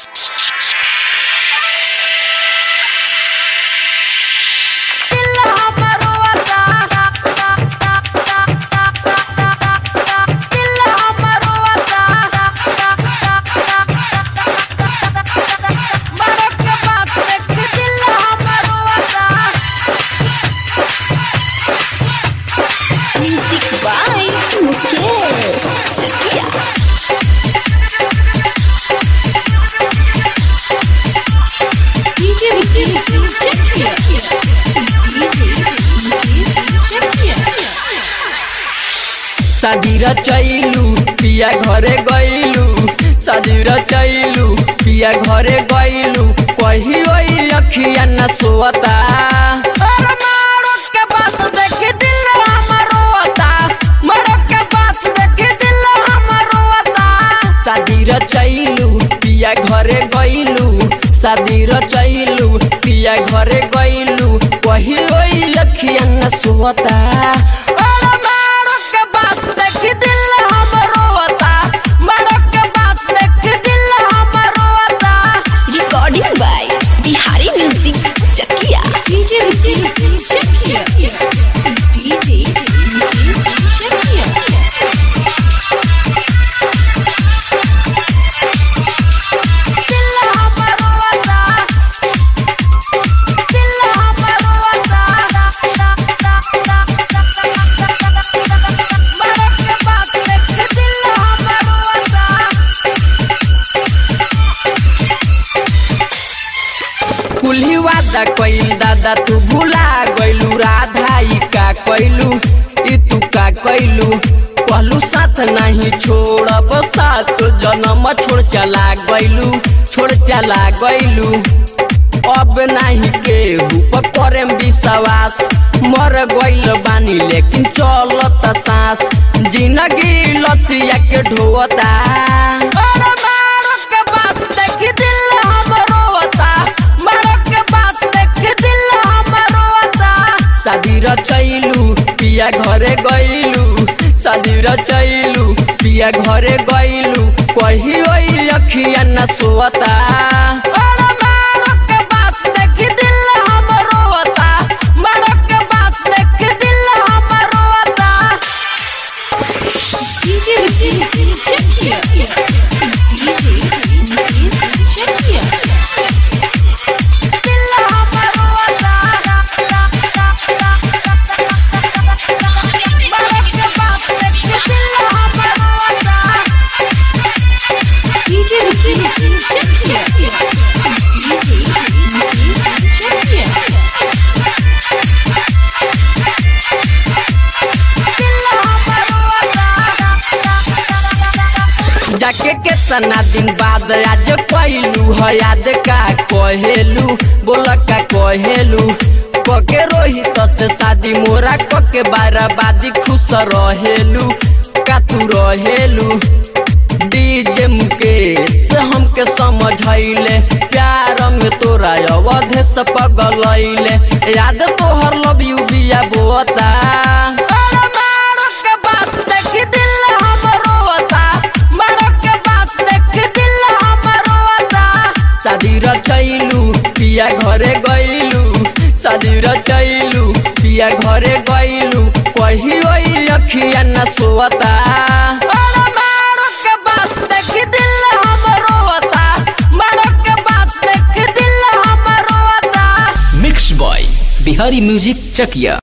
Music by Mukesh Chakia. DJ Mukesh Chakia. DJ Mukesh Chakia. शादीर चैलू पिया घरे गैलू शादीर चैलू पिया घरे गैलू कही ओई अखिया न सोता शादीर चैलू पिया घरे गैलू शादीर चैलू पिया घरे गैलू कही ओई अखिया न सोता Recording by Bihari Music Chakia. DJ Mukesh Chakia. DJ Mukesh Chakia. कुल्ही वादा कइल दादा तू भुला गइलू राधा ई का कइलू ई तू का कइलू कहलू साथ नहीं छोड़ब साथ जन्म छोड़ चला गइलू छोड़ चला गइलू अब नहीं केहू पर करेम विश्वास मर गइल बानी लेकिन चलत सांस जिंदगी लसिया के ढोता शादीर चैलू पिया घरे गइलू शादीर चैलू पिया घरे गइलू कही ओई अखिया न सोता DJ Mukesh Chakia. DJ Mukesh Chakia. DJ Mukesh Chakia. DJ Mukesh Chakia. जाके केतना दिन बाद आज कहलू है याद का कहेलू बोल का कहेलू कके रोहित से शादी मोरा कके बाराबादी खुश रहेलू का तू रहेलू डीजे मुकेश हमके समझैले प्यार में तोरा अवधे से पगलैले याद तोहर लव यू बिया बोता शादीर चैलू पिया घरे गइलू शादीर चैलू पिया घरे गइलू कही ओई अखिया न सोता मिक्स बॉय बिहारी म्यूजिक चकिया